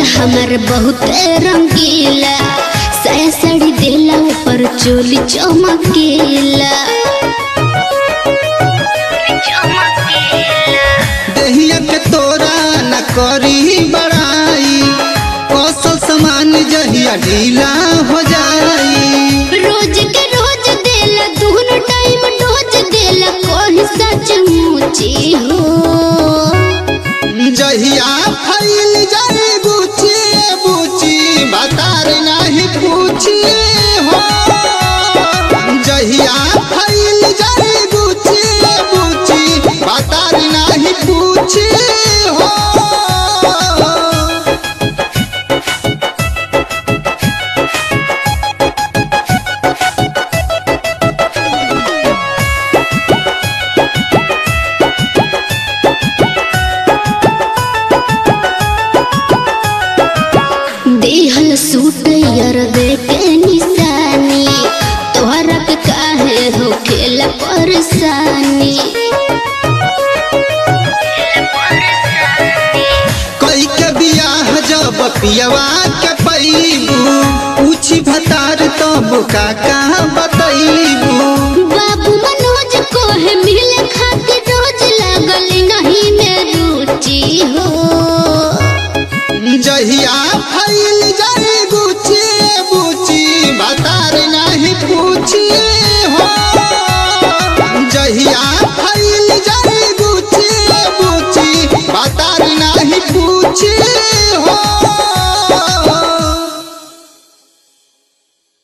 हमर बहुत रंगीला साया साड़ी देला ऊपर चोली चमकीला देहिया के तोरा न करी बड़ाई कौशल समान जहिया ढीला हो जाई रोज के रोज देला दोनों टाइम डोज देला कोई सच मुची हो जहिया फैल जाए बुची बुची बतार नहीं पूछी हो जहिया फैल जाए बुची बुची बतार नहीं पूछी हो देहल सूट यार दे के निशानी तोहरा के काहे हो खेला परेशानी कई के बियाह जब पियवा के पैबू पूछी भतार तब का कहाँ बतैबू बाबू मनोज को है मिले खातिर रोज लगल नहीं में रुचि हो जहिया फैल जाए